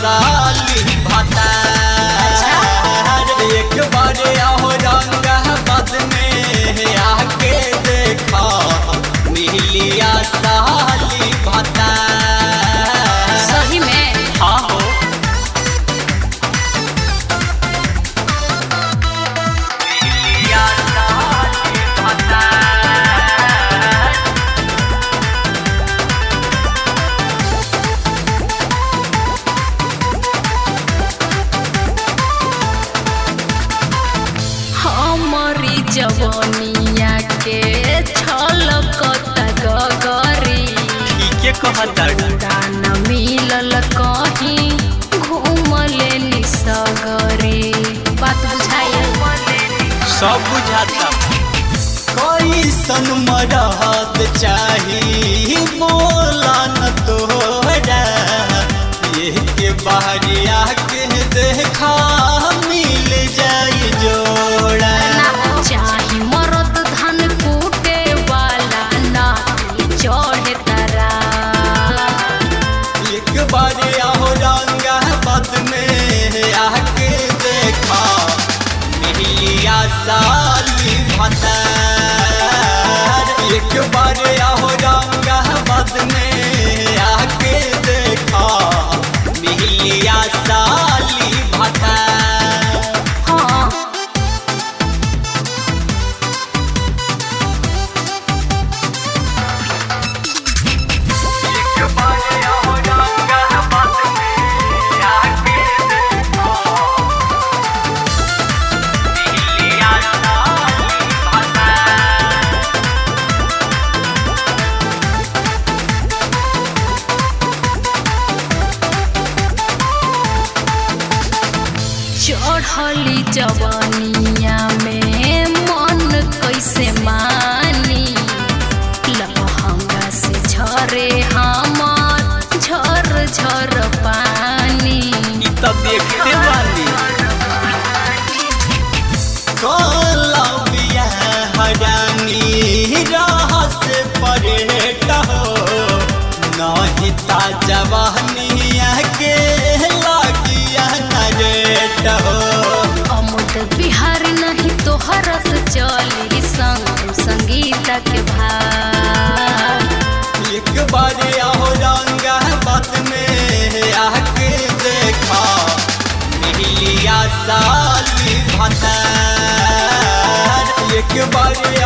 साली भता एक बार आओ रंग बद में आके देखा मिलिया साली भता सही में हाँ हो मिलिया साली भता हमारी जवनिया के छलकता गगरी ठीके कहता दाना मिलल कहीं घूमले निसगरी बात बुझाइल सब बुझाता कैसन मरहत चाही बोला न तोहरा ये के बाहरिया के देखा मिल जाई जोड़ा चाही मरद धान कूटे वाला ना चढ़े तरा एक बार आओ रंगा बद में आके देखा मिलिया साली भतार एक बार आओ रंगा बद में आके देखा मिलिया साली भतार हाँ एक बार आओ रंगा बद में आके देखा मिलिया साली भतार चढ़ली जवनिया में मन कैसे मानी लहंगा से झरे हमर झर झर पानी ई त देखते बानी कोलंबिया हरानी रहस परेट हो नहीं ता जवानिया के लागिया नरेट हो अमुद बिहार नहीं तोहर से चली संग संगीत के भाव एक बार आओ रंगा बात में आके देखा मिलिया साली भतार एक बार